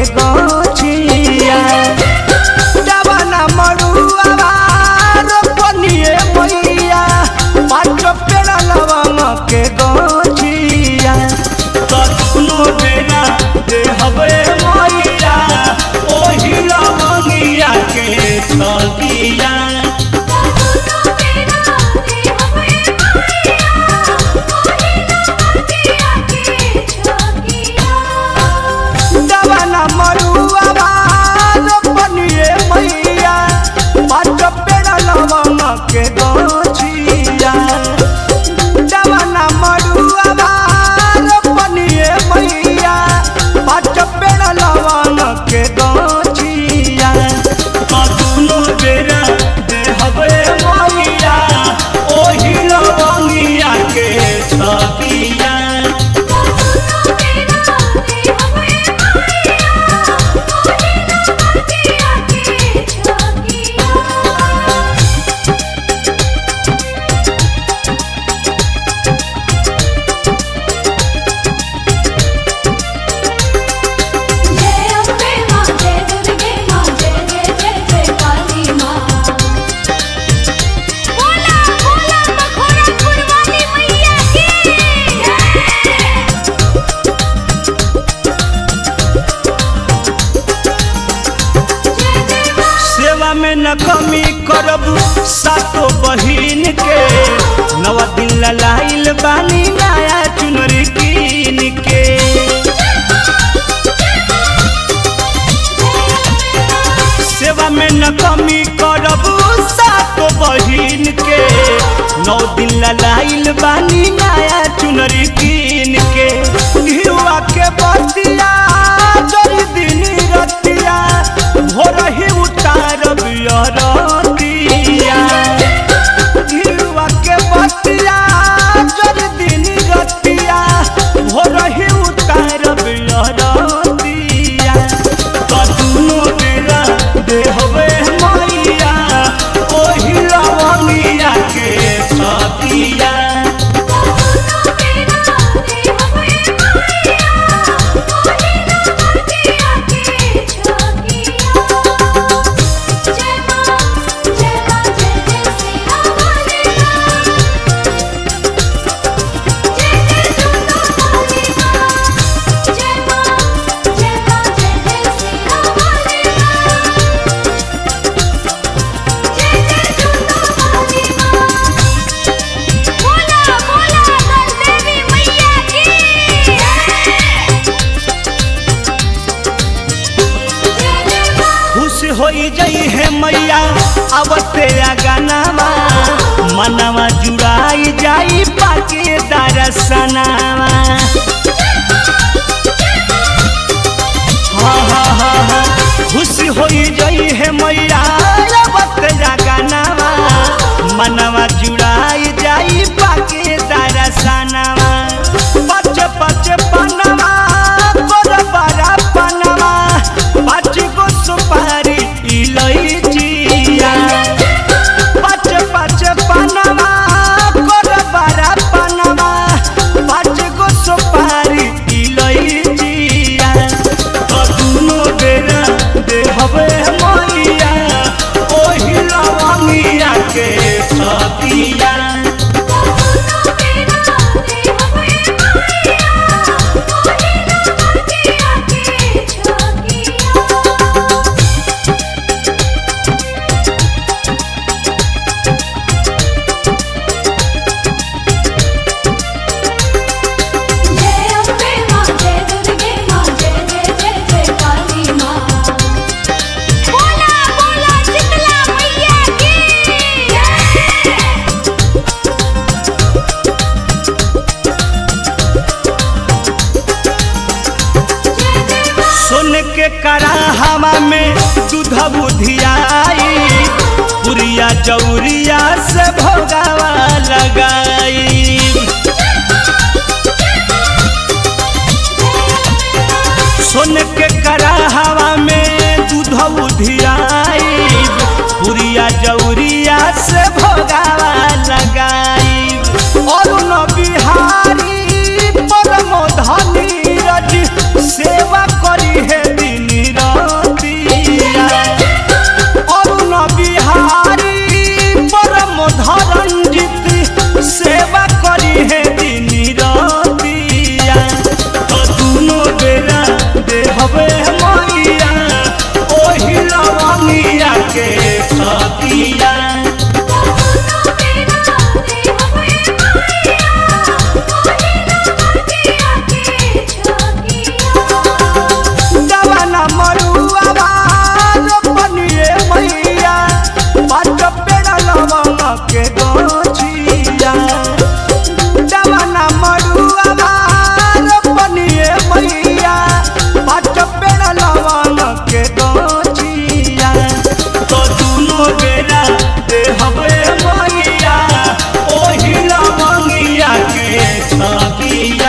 के गछिया जवाना मरुआ रोपनिए मैया पाँच पेड़ा लवंग के गछिया कखनो बेरा दे हवे मैया ओही लवंगिया के छगिया जवाना मरुआ रोपनिए मैया पाँच पेड़ा लवंग के गछिया जवाना मरुआ रोपनिए मैया पाँच पेड़ा लवंग के गछिया कखनो बेरा दे हवे मैया ओही लवंगिया के छगिया जय अम्बे मां जय दुर्गे मां जय जय जय जय काली मां बोला बोला मखोरा कुर्बानी मैया की जय सेवा में न कमी करब सातो बहिन के नवा दिन ललाइल बानी नया चुनरी कीन के सेवा में न कमी करब सातो बहिन के नौ दिन ललाइल बानी नया चुनरी कीन के घिउआ के बतिया जरी दिन रतिया भोर ही उतारब अरतिया घिउआ के बतिया जरी दिन रतिया भोर ही उतारब अरतिया कतनो बेरा देहबे मैया ओही लवंगिया के छतिया बोला बोला देवी मैया की खुश होई जई है मैया आवते गानावा मनवा जुड़ाई जाई पाके दरसनावा हाँ हाँ हाँ हाँ खुश होई जई है मैया आवते गानावा मनवा जुड़ाई जाई पाके दरसनावा पच पच पनवा गोर बड़ा पनवा पाँच गो सुपारी इलैचिया पाँच पाँच पनवा गोर बड़ा पनवा पाँच गो सुपारी इलैचिया कतनो बेरा देहबे मैया ओही लवंगिया के छतिया जय अम्बे मां जय दुर्गे मां जय जय जय जय काली मां बोला बोला शीतला मैया की जय सोन के कराहवा में दूध बुधियाई पुरिया चौरिया से भोगावा लगाई सोन के कराहवा में दूध बुधियाई पुरिया जौरिया से भोगावा लगाई और न बिहारी परम धनी रज सेवा करी है दिन के गोचिया तो दुनो बेरा दे हवे मंगिया ओही लवंगिया के छकिया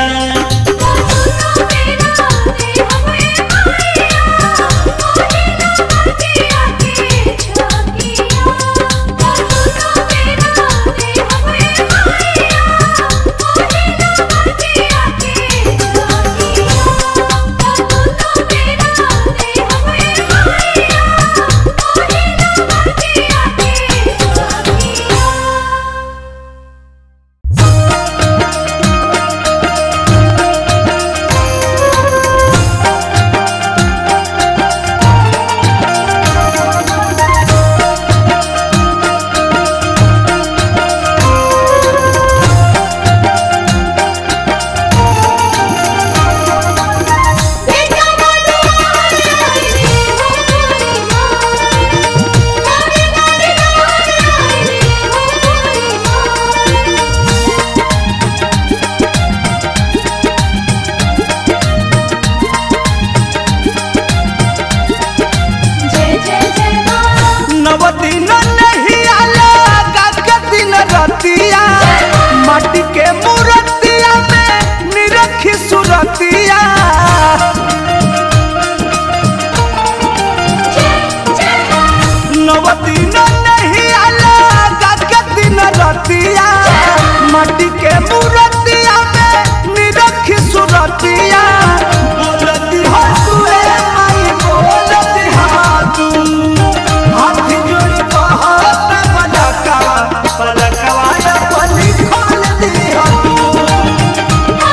जय जय जय माँ नव दिन नहीं आला का दिन रतिया माटी के मूर्तिया में निरखी सुरतिया नव दिन नहीं आला का दिन रतिया माटी के मूर्तिया में निरखी सुरतिया बोलती हो तुए आई बोलती हा तू हाथ जोड़ी कहत पलकवा पलकवा या पली खोल दी हो तू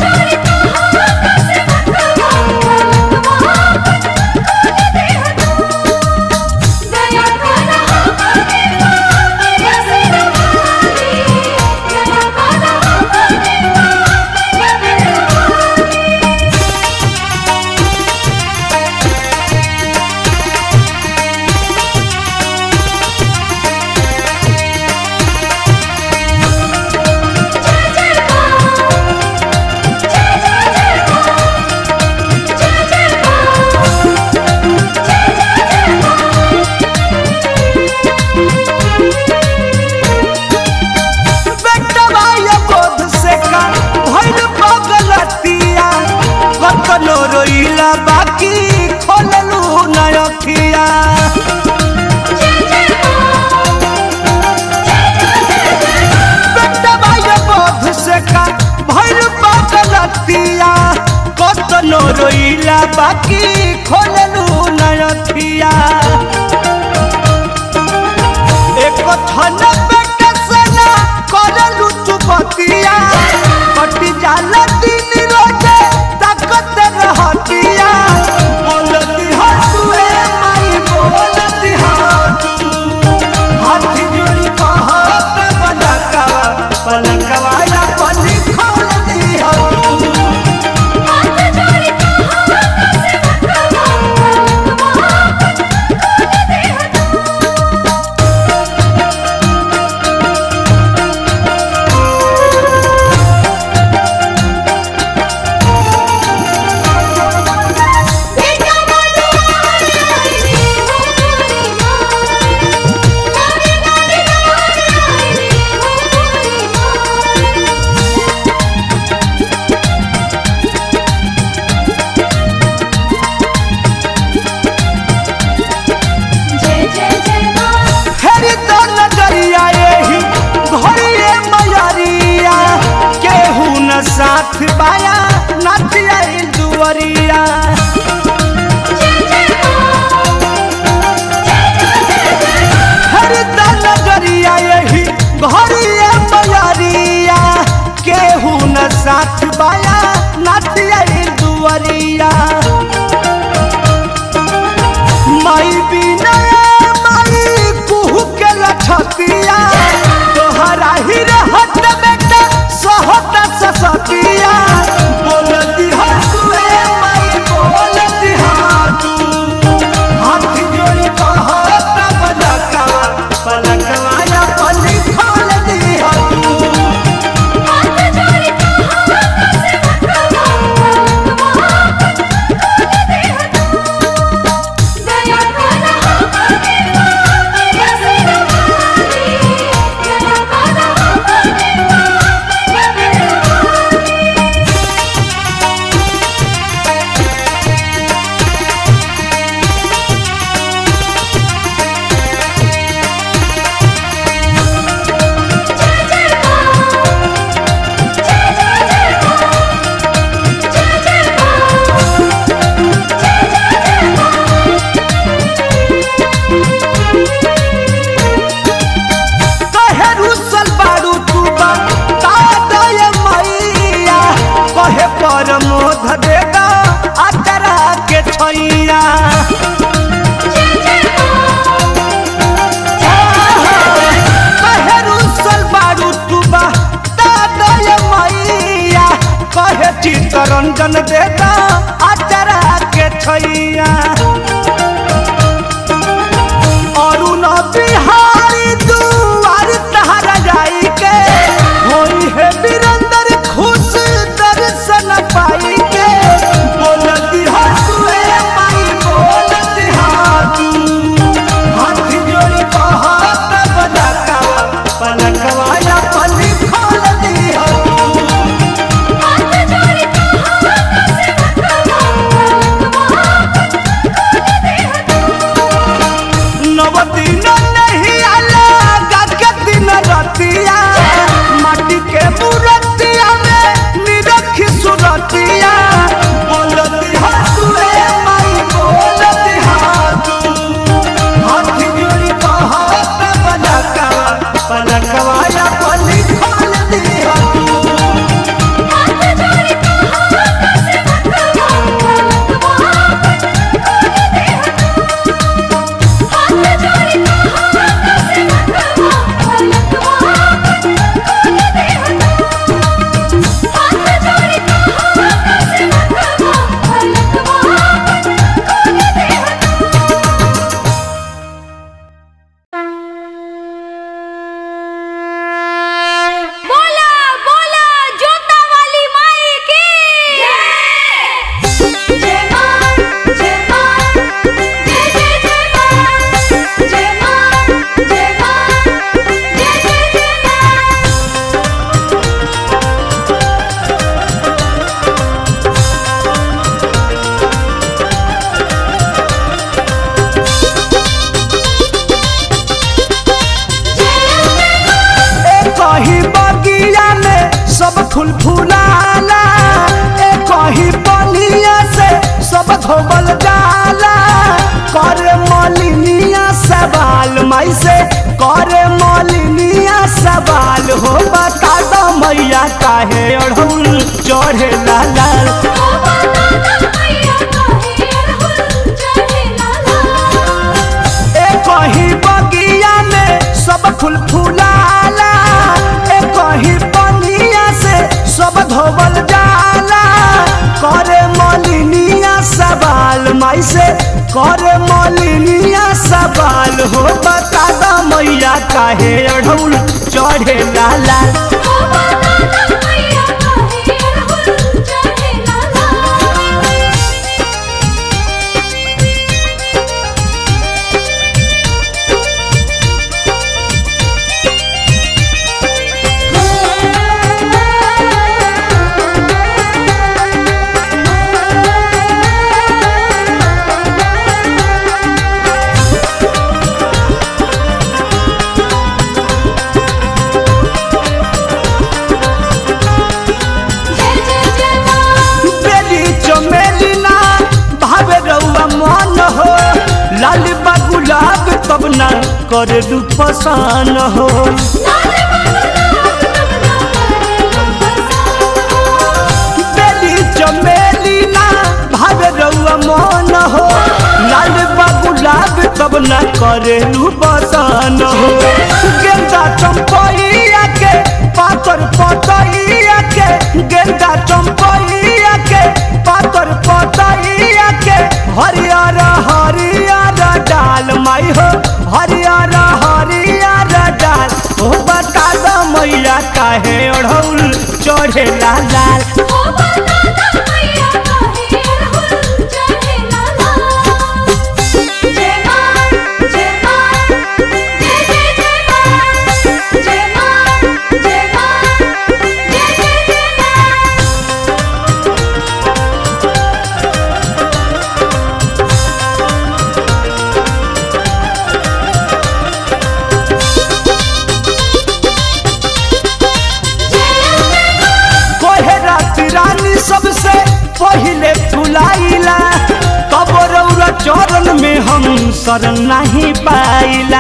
बेटवा ये बोध से का भइल पगलतिया कतनो रोइला बाकी खोललू नयखिया बेटवा ये बोध से का भइल पगलतिया कतनो रोइला बाकी खोललू नयखिया एक थन पेट सना करलू चुपतिया कटी जाला दिन रोजे ताकत रहतिया बोलती हो तुए माई बोलती हो तू हाथ जोड़ी कहत पलकवा पलकवा या पली खोल दी हो तू जय जय जय माँ फेरी तो नजरिया यही घोड़िए मयरिया केहू न साथ बाया नथिया दुवरिया फेरी तो नजरिया यही घोड़िए मयरिया केहू न साथ बाया नथिया दुवरिया माई बिना माई कुहू के लछतिया तोहरा ही रहत बेटा सहत ससतिया बोलती हो तुए माई दर्शन देता अचरा के छैया अरुण बिहारी दुआर तहरा जाई के होई है बिरंदर खुश दर्शन पाई के बोलती हसुए माई बोलती हाथू हाथ जोड़ी कहत बलका पलकवा या पली खोल दी हो हाथ जोड़ी कहा कैसे नव दिन नहीं आला गाके दिन रतिया माटी के मूर्तिया में निरखी सुरतिया बोलती हसुए माई बोलती हाथू हाथ जोड़ी कहत पलका पलकवा या पली खोल दी हो हाथ जोड़ी कहा कैसे हाथ जोड़ी कहा कैसे हाथ जोड़ी कहा कैसे बोला बोला जोता वाली माई की जय जय मां जय मां जय जय जय मां जय मां जय मां जय जय जय मां ए कहीं बगिया में सब फूल फुलाला ए कहीं बलिया से सब धोबल जाला करे मलिनिया सवाल माई से करे मलिनिया सवाल हो बता दो मैया काहे अढ़ौल चढ़े लाला ओ बता मैया काहे अड़हुल चढ़े लाला ए कहीं बगिया में सब फूल फुलाला ए कहीं बनिया से सब धोबल जाला करे मलिनिया सवाल माई से करे मलिनिया सवाल हो बता द मैया काहे अढ़ौल चढ़े लाला ओ बता मैया काहे अड़हुल चढ़े लाला जय जय जय मां बेली चमेली ना भावे रउआ मन हो लाल बा गुलाब तब ना करे दू पसान हो लाल बेली चमेली ना भावे रउआ मन हो लाल बा गुलाब तब ना करे दू पसान हो गेंदा चंपैया के पातर पतैया के गेंदा चंपैया के पातर पतैया के हरियर हरियर डाल माई हो हरियर हरियर डाल हो बता दो मैया काहे ओढ़ौल चढ़े लाल लाल ओ बता मैया काहे अड़हुल चढ़े लाला जय मां जय मां जय जय जय मां जय मां जय मां जय जय जय मां कोहे रात रानी सबसे पहिले फुलाइला तब रौरा चरण में हम शरण नहीं पाइला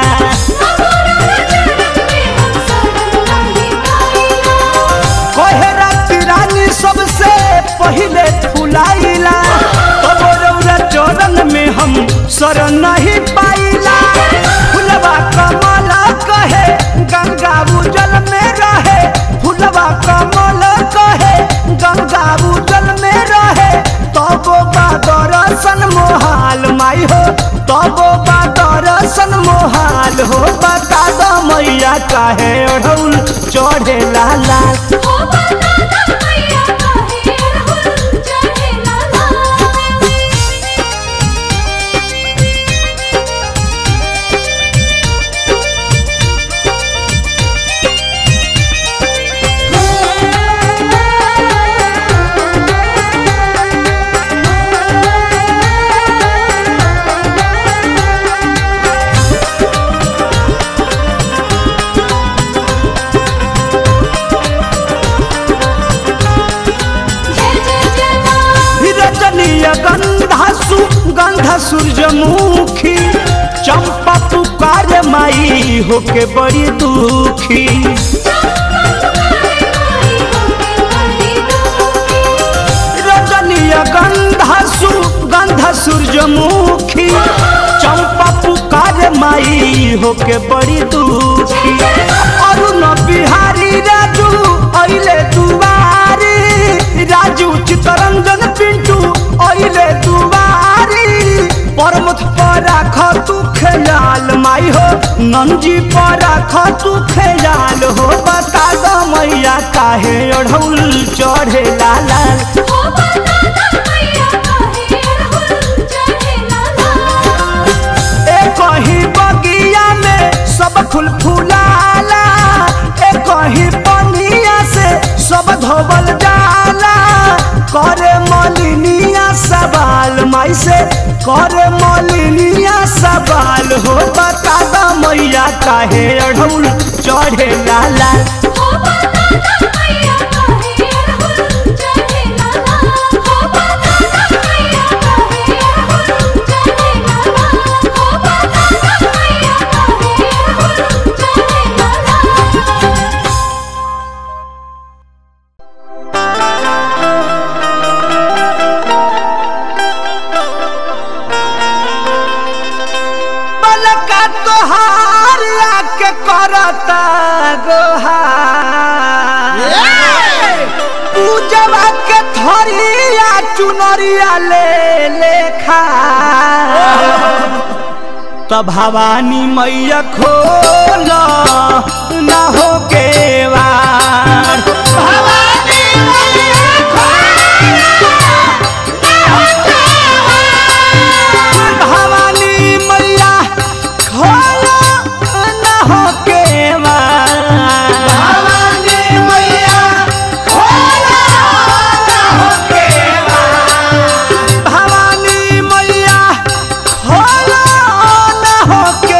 कोहे रात रानी सबसे पहिले फुलाइला तब रौरा चरण में हम शरण नहीं पाइला फुलवा कमल कहे गंगा उजल में रहे फुलवा कमल कहे गंगा उजल में रहे तब बा दर्शन मोहाल हो बता दो मैया काहे ओढ़ौल चढ़े लाल हो बता दा मैया काहे अड़हुल चढ़े लाला जय जय जय मां रजनीय गंधा सु गंधा सूरजमुखी चंपा पुकार माई होके बड़ी दुखी रजनीय गंधा सु गंधा सूरजमुखी चंपा पुकार माई होके बड़ी दुखी अरुण बिहारी राजू अइले दुआरी राजू चितरंजन पिंटू अइले दुआरी परमथ पर राख तू खेलाल माई हो नंजी पर राख तू खेलाल हो बता दो मैया काहे ओढ़ौल चढ़े लाल हो बता दा मैया काहे अड़हुल चढ़े लाला ए कहीं बगिया में सब फूल फुलाला ए कहीं पनिया से सब धोबल जाला करे मलिनिया सवाल माई से करे मलिनिया सवाल हो बता दो मैया काहे अढ़ौल चढ़े लाला हो बता दा मैया काहे अड़हुल चढ़े लाला हो बता दा मैया काहे अड़हुल चढ़े लाला हो बता दा मैया काहे अड़हुल चढ़े लाला पलका तोहार आके करता गोहार पूजवा के थरिया चुनरिया ले लेखा त भवानी मैया खोल न हो के वार भवानी मैया भवानी मैया खोलो न हो के भवानी मैया खोलो न हो के भवानी मैया खोलो न हो के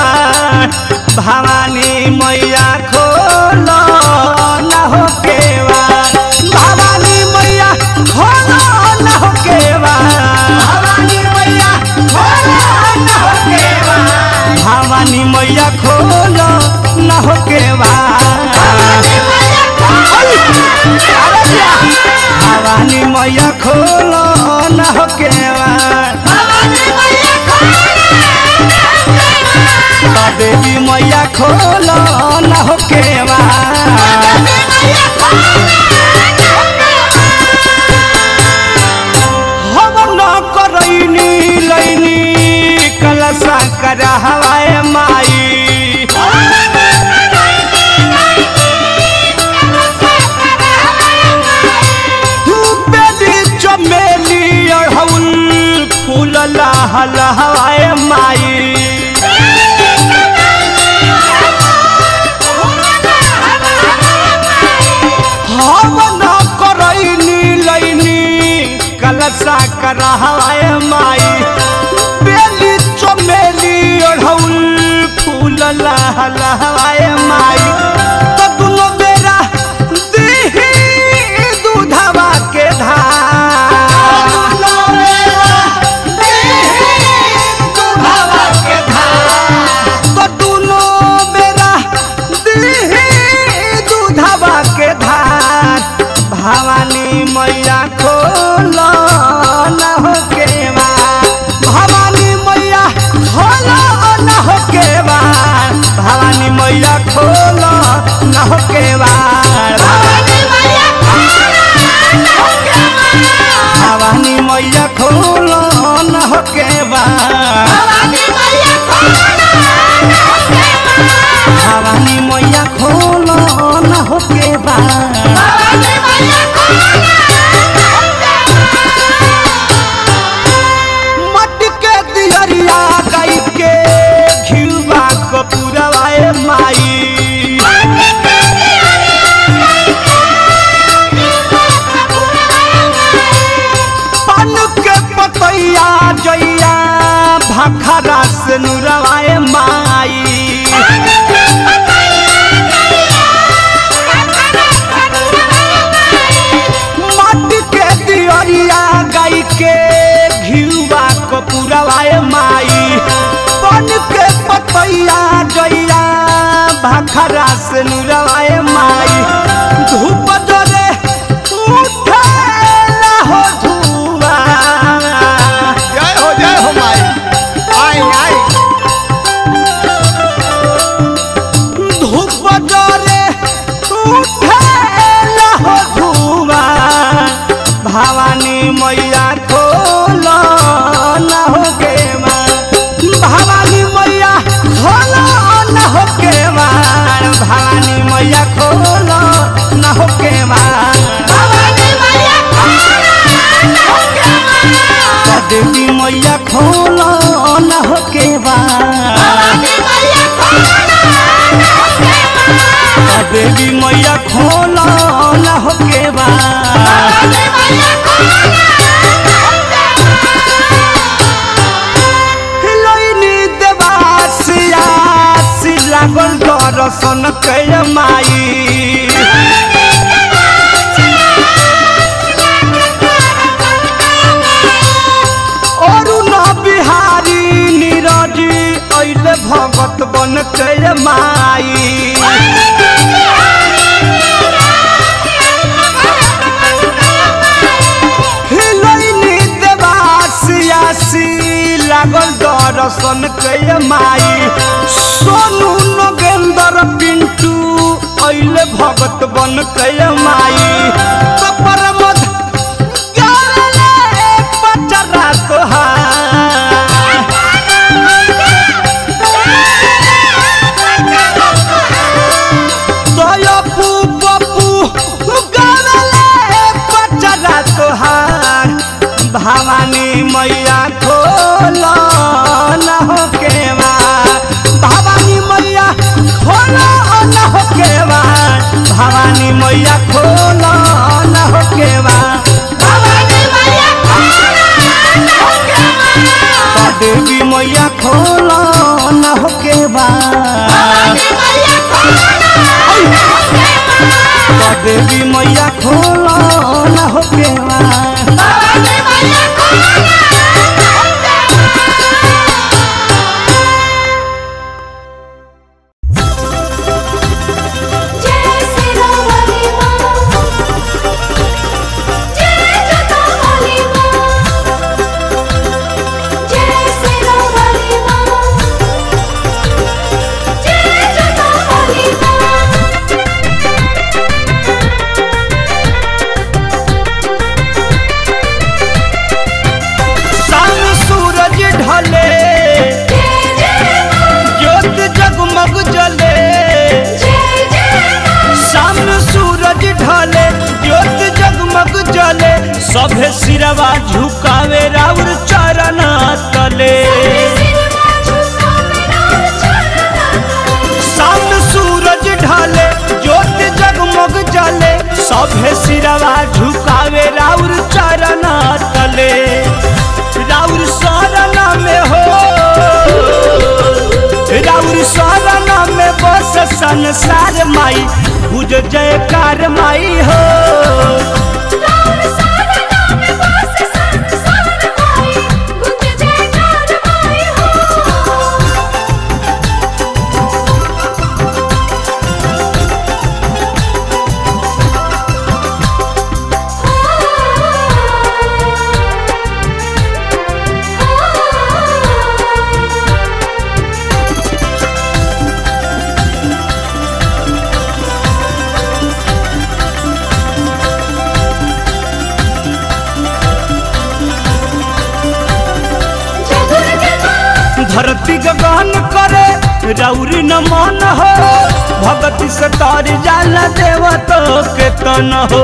भवानी मैया खोलो न हो के भवानी मैया खोलो न हो के भवानी मैया खोलो न हो के भवानी मैया खोलो न हो के भवानी मैया खोलो न हो के देवी मैया खोलो न हो के हम न करैनी लैनी कलसा कर हवाए माई बेली चमेली अढ़ौल फूल लहल हवाए माई हम न करैनी लैनी कलसा कर हवाए माई बेली चमेली अढ़ौल फूल लहल हवाए माई तो दुनो बेरा दीही दूधवा के धार तो दुनो बेरा दीही दूधवा के धार भवानी मैया खोलो न हो के भवानी मैया खोलो न हो के भवानी मैया खोलो न हो के भवानी मैया खोलो न हो के भाखरा से नुरवाए माई माटी के दियरिया गाई के घिउवा कपूरवाए माई बन के पतैया जइया भाखरा से नुरवाए माई धूप जरे उठेला हो धुआ जय हो जय हो माई आई आई धूप जरे उठेला हो धुआ भवानी मैया खोलो न हो के माँ भवानी मैया खोलो न हो के माँ भवानी मैया खोलो न हो के माँ देवी मैया खोलो न हो के माँ देवी मैया खोलो न हो के माँ हिलोइनी देवासिया लागल दर्शन कय माई अरुण बिहारी नीरज अइले भगत बन कय माई हिलोइनी देवासियासी लागल दर्शन कय माई सोनू नगेंद्र पिंटू अइले भगत बन कय माई तपर मध गाले पचरा तोहार दयापू बपू गाले पचरा तोहार भवानी मैया खोलो न हो के भवानी मैया खोलो न हो के भवानी मैया खोलो न हो के देवी मैया खोलो न हो के देवी मैया खोलो न हो के जय श्री राम हरि मां जय जटा हरि मां जय श्री राम हरि मां जय जटा हरि मां शाम सूरज ढले जय जय मां ज्योत जगमग जले जय जय मां शाम सूरज ढले ज्योत जगमग जले सभे सिरवा झुकावे राउर चरण तले सिरवा झुका मेरा चरण शाम सूरज ढले ज्योत जगमग जले सभे सिरवा झुकावे राउर चरण तले राउर शरण में हो राउर शरण में बस संसार माई बुझ जयकार माई हो राम सारा नाम बस संसार माई गुंज जयकार माई हो धरती गगन करे रौरी न मन हो भगति से तर जाला देव तो के तन हो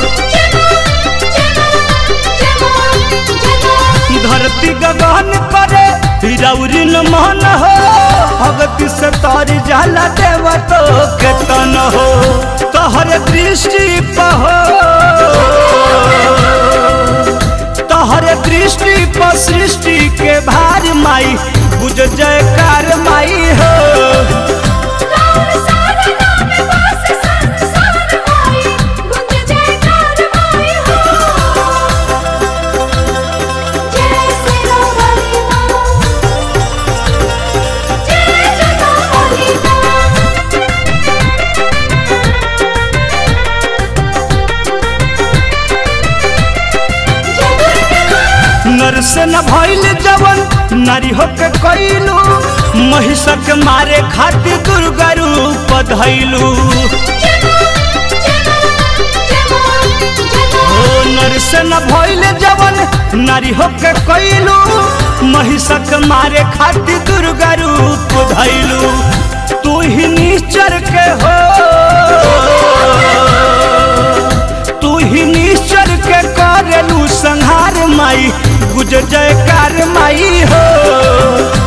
धरती गगन करे रौरी न मन हो भगति से तर जाला देव तो के तन हो तोहर दृष्टि पहो तोहर दृष्टि सृष्टि पर सृष्टि के भार माई बुझ जयकार माई हो राम सारा नाम वास संसार माई गुंज जयकार माई हो जय श्री राम हरि नाम जय जय हरि नाम जय दुर्गे माँ नर से न भइल जवन नारी होके कैलू महिषक मारे खातिर दुर्गा रूप धैलू ओ नर से न भइल जवन नारी होके कैलू महिषक मारे खातिर दुर्गा रूप धैलू तू ही निश्चर के हो तू ही निश्चर के करेलू संहार माई गुज जयकार माई हो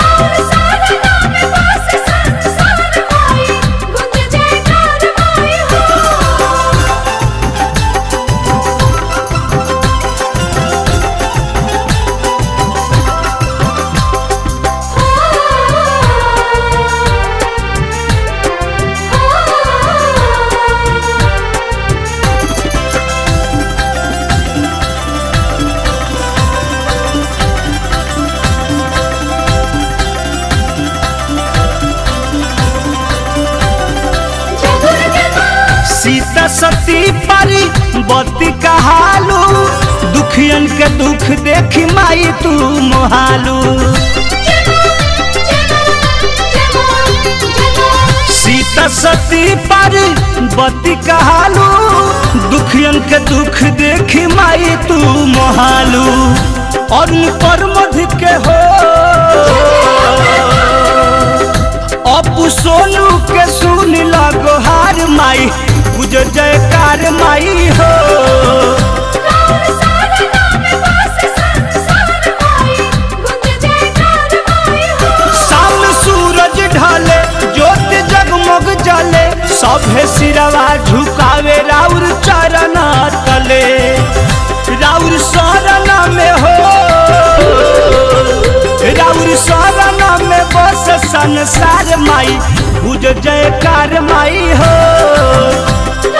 सीता सती परी बत्ती कहालू दुखियन के दुख देखी माई तू मोहालू सीता सती परी बत्ती कहालू दुखियन के दुख देखी माई तू मोहालू और पर मध के हो अपू सोनू के सुन लगो हार माई बुझ जयकार माई हो साम सूरज ढले ज्योत जगमग जले सभे सिरवा झुकावे राउर चरण तले राउर शरण में हो राउर शरण में बस संसार माई बुझ जयकार माई हो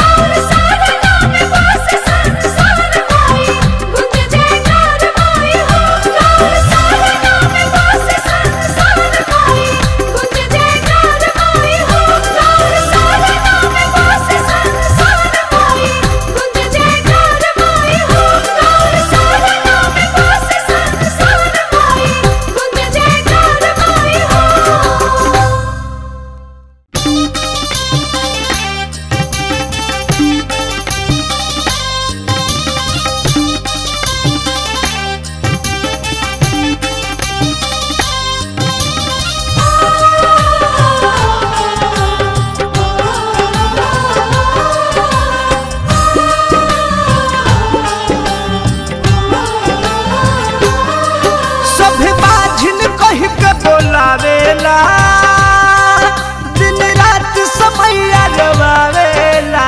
सभे बाझिन कह के बोलावेला दिन रात समैया रवावेला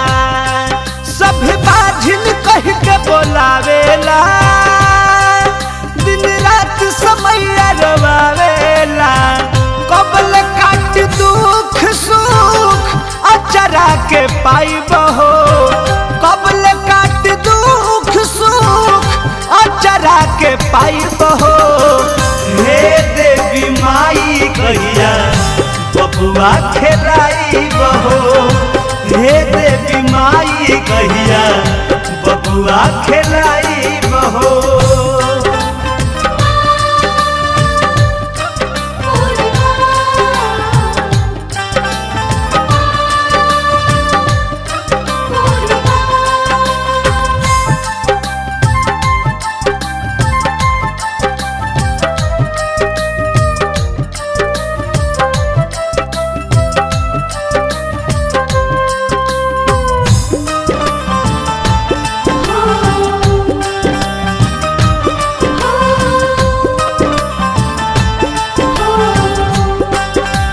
सभे बाझिन कह के बोलावेला दिन रात समैया रवावेला कबल काट दुख सुख अचरा के पाइब हो कबल काट दुख सुख अचरा के पाइब हो हे देवी माई कहिया बबुआ खेलाई बहो हे देवी माई कहिया बबुआ खेलाई बहो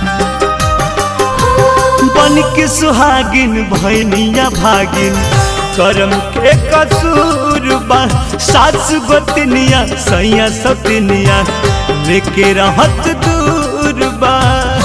बन के सुहागिन भैनिया भागिन करम के कसूर बा सास गोतनिया सैया सतनिया लेके रहत दूर बा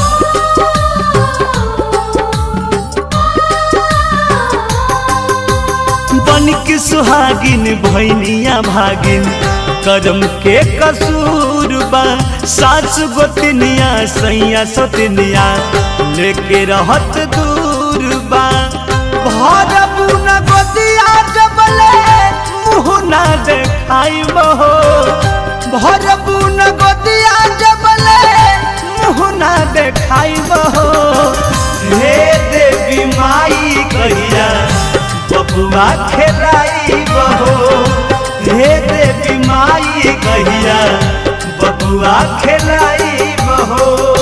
बन के सुहागिन भैनिया भागिन करम के कसूर बा सास गोतनिया सैया सतनिया लेके रहत दूर बा भरबू न गोदिया जबले मुँह ना देखाई बहो भरबू न गोदिया जबले मुँह ना देखाई बहो हे देवी माई कहिया बबुआ खेलाई बहो हे देवी माई कहिया बबुआ खेलाई बहो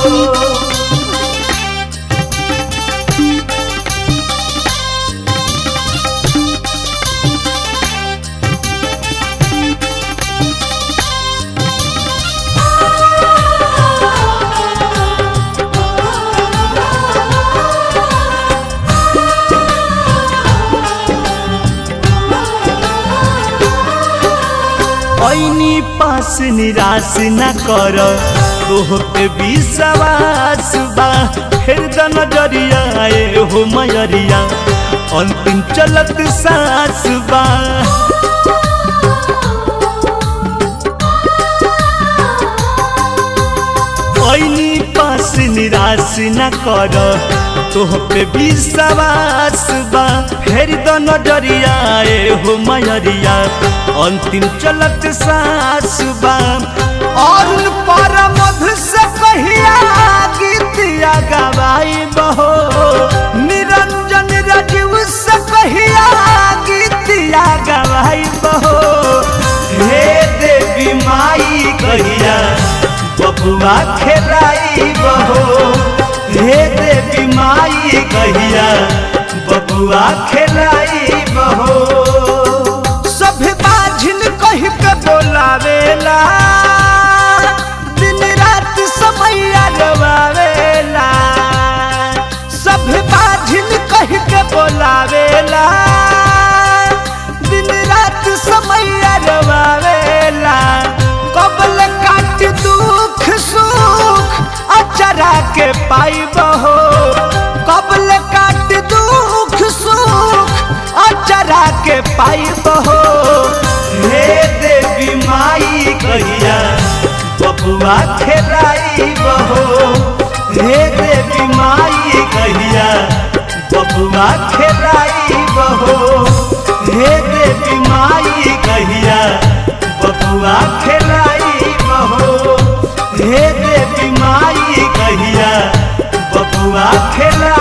ऐनी पास निराश न कर तोह पे विश्वास बा फिर द नजरिया आए हो मयरिया अंतिम चलत सास बा ऐनी पास निराश न कर तोह पे विश्वास बा फेर द नजरिया आए हो मयरिया अंतिम चलत सास बा और पर मधु से कहिया गीतिया गवाई बहो निरंजन राजीव से कहिया गीतिया गवाई बहो हे देवी माई कहिया बबुआ खेलाई बहो हे देवी माई कहिया बबुआ खेलाई बहो सब बाझिन कह के बोलावेला दिन रात समैया रवावेला सब बाझिन कह के बोलावेला दिन रात समैया रवावेला कबल काट दुख सुख अचरा के पाइब हो कबल काट दुख सुख अचरा के पाइब हो हे देवी माई कहिया बबुआ खेलाई बहो हे देवी माई कहिया बबुआ खेलाई बहो हे देवी माई कहिया बबुआ खेलाई बहो हे देवी माई कहिया बबुआ खेला